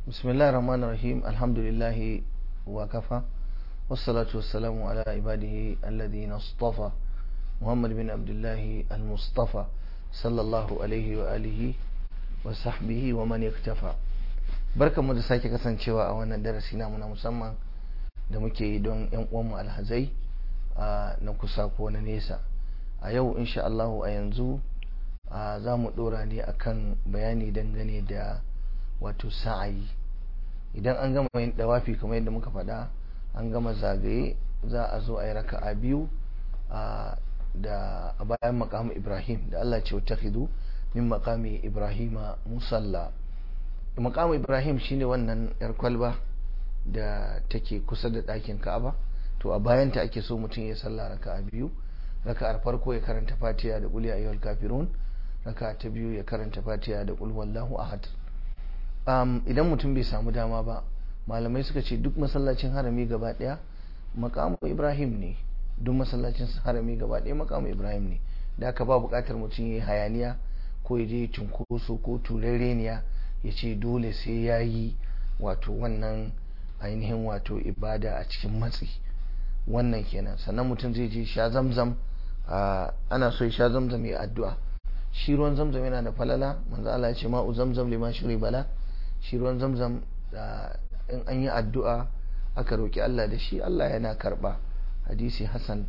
بسم الله الرحمن الرحيم الحمد لله وكفى والصلاة والسلام على عباده الذين اصطفى محمد بن عبد الله المصطفى صلى الله عليه وآله وصحبه ومن اكتفى barkan mu da sake kasancewa a wannan darasi namu na musamman da muke yi don yan uwanmu alhazai na kusa ko na nesa a yau insha Allah a yanzu za mu dora ne akan bayani dangane da wato sa'ayi idan an gama yin dawafi kamar yadda muka faɗa an gama zagaye za a zo a yi raka'a biyu da a bayan makamu ibrahim da Allah ce wata min makami ibrahima musalla makamu ibrahim shine wannan yar kwalba da take kusa da ɗakin ka'aba to a bayanta ake so mutum ya salla raka'a biyu raka'ar farko ya karanta fatiha da qul ya ayyuhal kafirun raka'a ta biyu ya karanta fatiha da qul wallahu ahad um, idan mutum bai samu dama ba malamai suka ce duk masallacin harami gaba daya makamu ibrahim ne duk masallacin harami gaba daya makamu ibrahim ne da aka ba bukatar mutum ya hayaniya ko ya je cunkoso ko turereniya ya ce dole sai ya yi wato wannan ainihin wato ibada a cikin matsi wannan kenan sannan mutum zai je sha zamzam ana so ya sha zamzam ya addu'a shi ruwan zamzam yana da falala manzo Allah ya ce ma'u zamzam liman shuri bala shi ruwan zamzam in an yi addu'a aka roki Allah da shi Allah yana karba hadisi hasan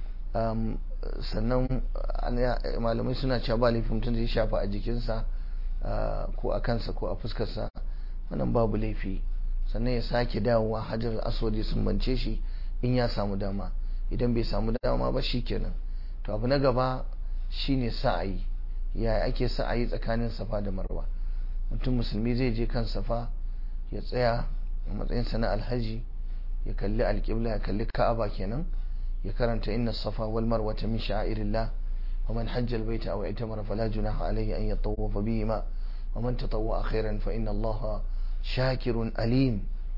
sannan malamai suna cewa ba laifin mutum zai shafa a jikinsa ko a kansa ko a fuskarsa wannan babu laifi sannan ya sake dawowa hajar aswad ya sumbance shi in ya samu dama idan bai samu dama ba shi kenan to abu na gaba shine sa'ayi yaya ake sa'ayi tsakanin safa da marwa mutum musulmi zai je kan safa ya tsaya a matsayinsa na alhaji ya kalli alƙibla ya kalli ka'aba kenan ya karanta inna safa wal marwata min sha'irillah wa man hajja albayta aw i'tamara fala junaha alayhi an yatawafa bihima wa man tatawwa khairan fa inna allaha shakirun alim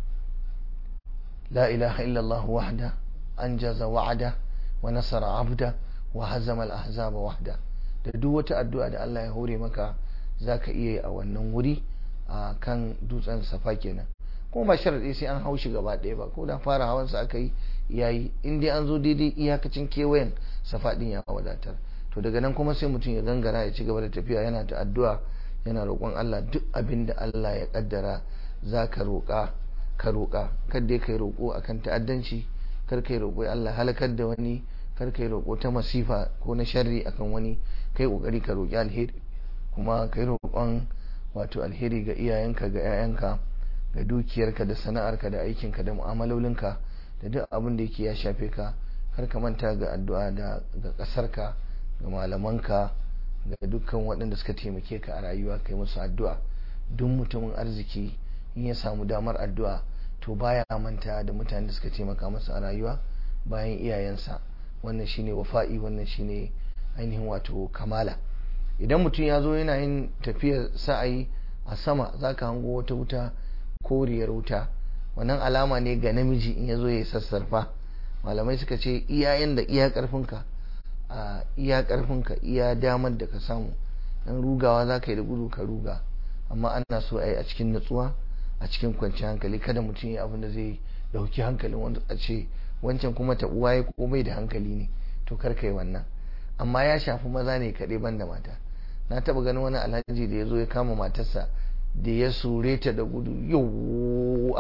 la ilaha illa allah wahda anjaza wa'ada wa nasara 'abda wa hazama al-ahzaba wahda da duk wata addu'a da Allah ya hore maka zaka iya yi a wannan wuri a kan dutsen safa kenan kuma ba sharaɗi sai an haushi gaba ɗaya ba ko da fara hawan sa aka yi yayi in dai an zo daidai iyakacin kewayen safa din ya wadatar to daga nan kuma sai mutum ya gangara ya ci gaba da tafiya yana ta addu'a yana roƙon Allah duk abin da Allah ya kaddara zaka roƙa ka roƙa kar dai kai roƙo akan ta'addanci kar kai roƙo Allah halakar da wani kar kai roƙo ta masifa ko na sharri akan wani kai kokari ka roƙi alheri kuma kai roƙon wato alheri ga iyayenka ga 'ya'yanka ga dukiyarka da sana'arka da aikinka da mu'amalolinka da duk abin da yake ya shafe ka kar ka manta ga addu'a da ga ƙasarka ga malamanka ga dukkan waɗanda suka taimake ka a rayuwa kai musu addu'a duk mutumin arziki in ya samu damar addu'a to baya manta da mutanen da suka taimaka masa a rayuwa bayan iyayensa wannan shine wafa'i wannan shine ainihin wato kamala idan mutum ya zo yana yin tafiyar sa'ayi a sama zaka hango wata wuta koriyar wuta wannan alama ne ga namiji in ya zo ya sassarfa malamai suka ce iyayen da iya karfinka a iya karfinka iya damar da ka samu dan rugawa za ka yi da gudu ka ruga amma ana so a yi a cikin natsuwa a cikin kwanciyar hankali kada mutum ya abin da zai dauki hankalin wanda a ce wancan kuma ta uwa ya komai da hankali ne to kar kai wannan amma ya shafi maza ne kaɗai ban da mata na taɓa ganin wani alhaji da ya zo ya kama matarsa da ya sure ta da gudu yau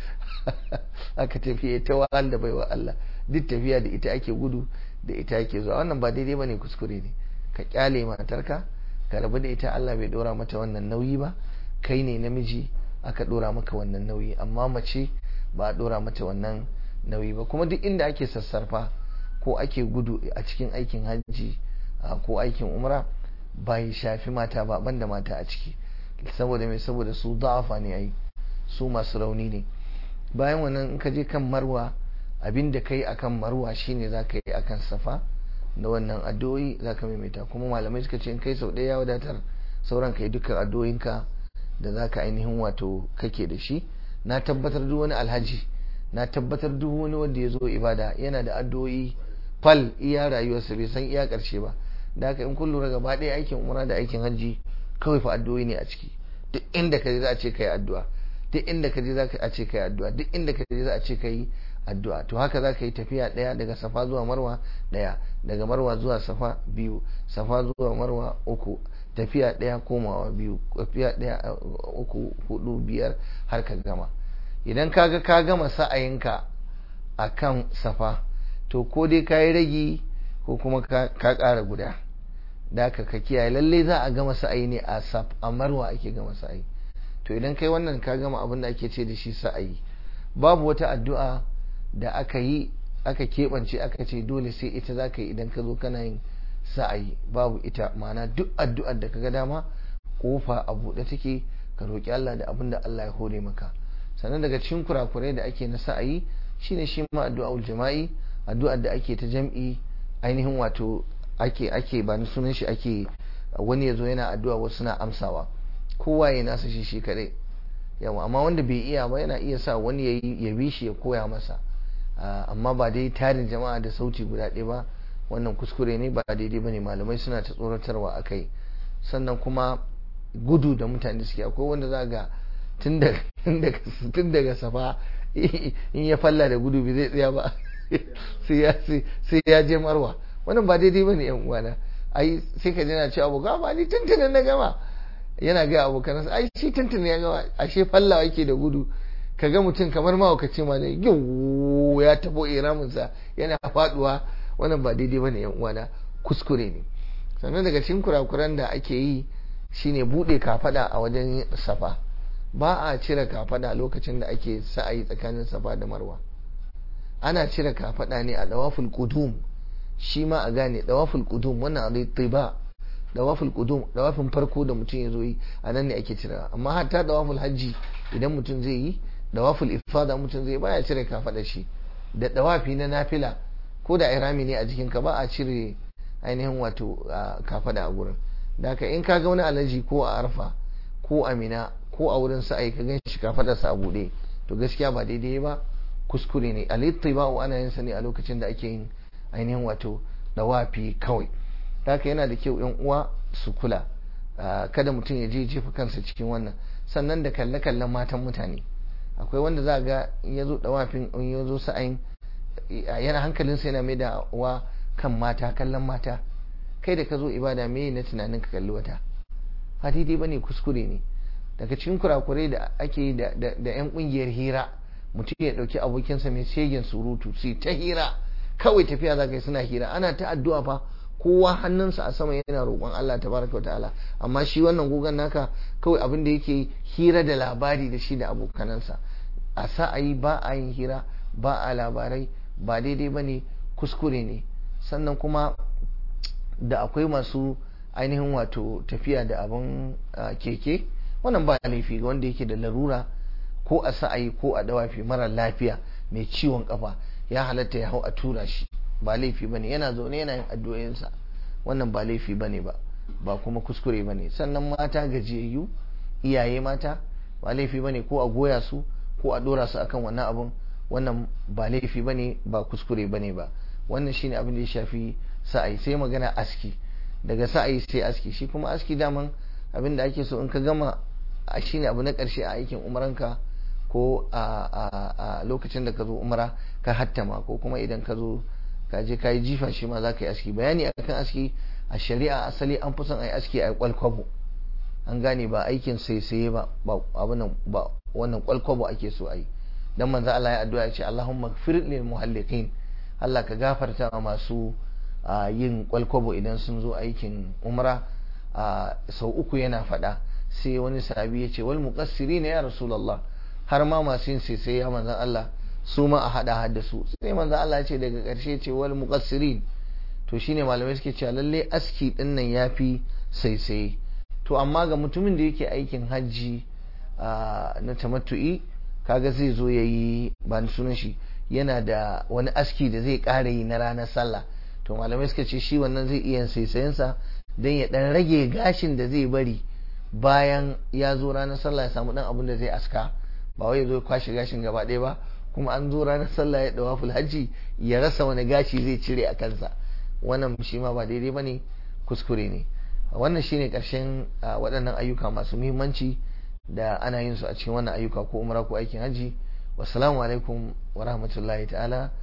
aka tafiye ta wahal da baiwa Allah duk tafiya da ita ake gudu da ita ake zuwa wannan ba daidai bane kuskure ne ka kyale matarka ka rabu da ita Allah bai dora mata wannan nauyi ba kai ne namiji aka dora maka wannan nauyi amma mace ba a dora mata wannan nauyi ba kuma duk inda ake sassarfa ko ake gudu a cikin aikin hajji ko aikin umra bai shafi mata ba banda mata a ciki saboda mai saboda su da'afa ne ai su masu rauni ne bayan wannan in ka je kan marwa abin da kai akan marwa shine za ka yi akan safa da wannan addu'o'i za ka maimaita kuma malamai suka ce in kai sau ɗaya ya wadatar sauran ka yi dukkan addu'o'inka da za ka ainihin wato kake da shi na tabbatar duk wani alhaji na tabbatar duk wani wanda ya zo ibada yana da addu'o'i fal iya rayuwarsa bai san iya ƙarshe ba da haka in kun lura gaba ɗaya aikin umra da aikin hajji kawai fa addu'o'i ne a ciki duk inda ka za a ce kai addu'a duk inda ka je za a ce ka yi addu'a duk inda ka je za a ce ka yi addu'a to haka za ka yi tafiya ɗaya daga safa zuwa marwa ɗaya daga marwa zuwa safa biyu safa zuwa marwa uku tafiya ɗaya komawa biyu tafiya ɗaya uku hudu biyar har ka gama idan ka ga ka gama sa'ayinka a kan safa to ko dai ka yi ragi ko kuma ka ƙara guda da ka ka kiyaye lalle za a gama sa'ayi ne a saf a marwa ake gama sa'ayi to idan kai wannan ka gama abin da ake ce da shi sa'ayi babu wata addu'a da aka yi aka keɓance aka ce dole sai ita za ka yi idan ka zo kana yin sa'ayi babu ita ma'ana duk addu'ar da ka ga dama kofa a buɗe take ka roƙi Allah da abin da Allah ya hore maka sannan daga cikin kurakurai da ake na sa'ayi shine shi ma addu'aul jama'i addu'ar da ake ta jam'i ainihin wato ake ake ba ni sunan shi ake wani ya zo yana addu'a wasu na amsawa kowa ya nasa shi shi kadai yawa amma wanda bai iya ba yana iya sa wani ya bi shi ya koya masa amma ba dai tarin jama'a da sauti guda ɗaya ba wannan kuskure ne ba daidai ba ne malamai suna ta tsoratarwa a kai sannan kuma gudu da mutane suke akwai wanda za ga tun daga safa in ya falla da gudu bai zai tsaya ba sai ya je marwa wannan ba daidai ba ne yan uwana ai sai ka jina cewa abokan ba ni tuntunan na gama yana ga abokan ai shi tuntun ya gama ashe fallawa yake da gudu ka ga mutum kamar mahaukaci ma ne ya tabo iraminsa yana faduwa wannan ba daidai bane yan uwana kuskure ne sannan daga cikin kurakuran da ake yi shine bude kafada a wajen safa ba a cire kafada lokacin da ake sa'ayi tsakanin safa da marwa ana cire kafada ne a dawaful qudum shi ma a gane dawaful qudum wannan al-tiba dawaful qudum dawafin farko da mutum ya zo yi a nan ne ake cirewa amma hatta dawaful hajji idan mutum zai yi dawaful ifada mutum zai baya cire kafada shi da dawafi na nafila ko da irami ne a jikinka ba a cire ainihin wato kafada a gurin da haka in ka ga wani alaji ko a arfa ko a mina ko a wurin sa'ai ka gan shi kafadarsa a buɗe to gaskiya ba daidai ba kuskure ne alittiba ana yin sa ne a lokacin da ake yin ainihin wato dawafi kawai da haka yana da kyau yan uwa su kula kada mutum ya je jefa kansa cikin wannan sannan da kalle-kallen matan mutane akwai wanda za ga in ya zo dawafin in ya zo sa'ayin yana hankalinsa yana mai da wa kan mata kallon mata kai da ka zo ibada me na tunanin ka kalli wata ba daidai bane kuskure ne daga cikin kurakurai da ake yi da yan kungiyar hira mutum ya dauki abokinsa mai shegen surutu su ta hira kawai tafiya za ka yi suna hira ana ta addu'a fa kowa hannunsa a sama yana roƙon Allah tabaraka wa ta'ala amma shi wannan gugan naka kawai abin da yake hira da labari da shi da abokanansa a sa'ayi ba a yin hira ba a labarai ba daidai ba ne kuskure ne sannan kuma da akwai masu ainihin wato tafiya da abin keke wannan ba laifi ga wanda yake da larura ko a sa'ayi ko a dawafi mara lafiya mai ciwon kafa ya halatta ya hau a tura shi ba laifi bane yana zaune yana yin addu'o'insa wannan ba laifi bane ba ba kuma kuskure bane sannan mata gajiyayyu iyaye mata ba laifi bane ko a goya su ko a dora su akan wannan abun wannan ba laifi bane ba kuskure bane ba wannan shine abin da ya shafi sa'ayi sai magana aski daga sa'ayi sai aski shi kuma aski daman abin da ake so in ka gama shine abu na karshe a aikin umaranka ko a lokacin da ka zo umara ka hattama ko kuma idan ka zo ka je ka yi jifa shi ma za ka yi aski bayani akan aski a shari'a asali an fi son a yi aski a yi kwalkwabo an gane ba aikin saisaye ba ba wannan kwalkwabo ake so a yi dan manzo Allah ya addu'a ya ce Allahumma gfir lil muhalliqin Allah ka gafarta wa masu yin kwalkwabo idan sun zo aikin umra sau uku yana faɗa sai wani sahabi ya ce wal muqassirin ya rasulullah har ma masu yin saisaye ya manzon Allah su ma a hada hadda su sai manzo Allah ya ce daga ƙarshe ce wal muqassirin to shine malamai suke cewa lalle aski din nan yafi saisaye to amma ga mutumin da yake aikin hajji na tamattu'i kaga zai zo yayi ba ni sunan shi yana da wani aski da zai ƙara yi na ranar sallah to malamai suka ce shi wannan zai iya saisayensa don ya dan rage gashin da zai bari bayan ya zo ranar sallah ya samu dan abin da zai aska ba wai ya zo kwashe gashin gaba ɗaya ba kuma an zo ranar sallah ya dawa hajji ya rasa wani gashi zai cire a kansa wannan shi ma ba daidai bane kuskure ne wannan shine karshen waɗannan ayyuka masu muhimmanci da ana yin su a cikin wannan ayyuka ko umra ko aikin haji wassalamu alaikum wa rahmatullahi ta'ala